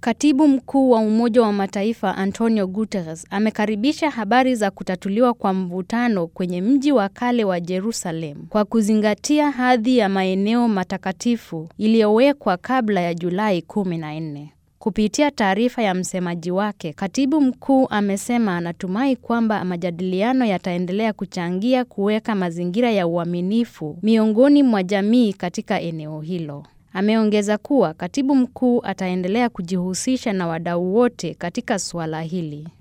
Katibu Mkuu wa Umoja wa Mataifa Antonio Guterres amekaribisha habari za kutatuliwa kwa mvutano kwenye mji wa kale wa Jerusalem kwa kuzingatia hadhi ya maeneo matakatifu iliyowekwa kabla ya Julai 14. Kupitia taarifa ya msemaji wake, Katibu Mkuu amesema anatumai kwamba majadiliano yataendelea kuchangia kuweka mazingira ya uaminifu miongoni mwa jamii katika eneo hilo. Ameongeza kuwa Katibu Mkuu ataendelea kujihusisha na wadau wote katika suala hili.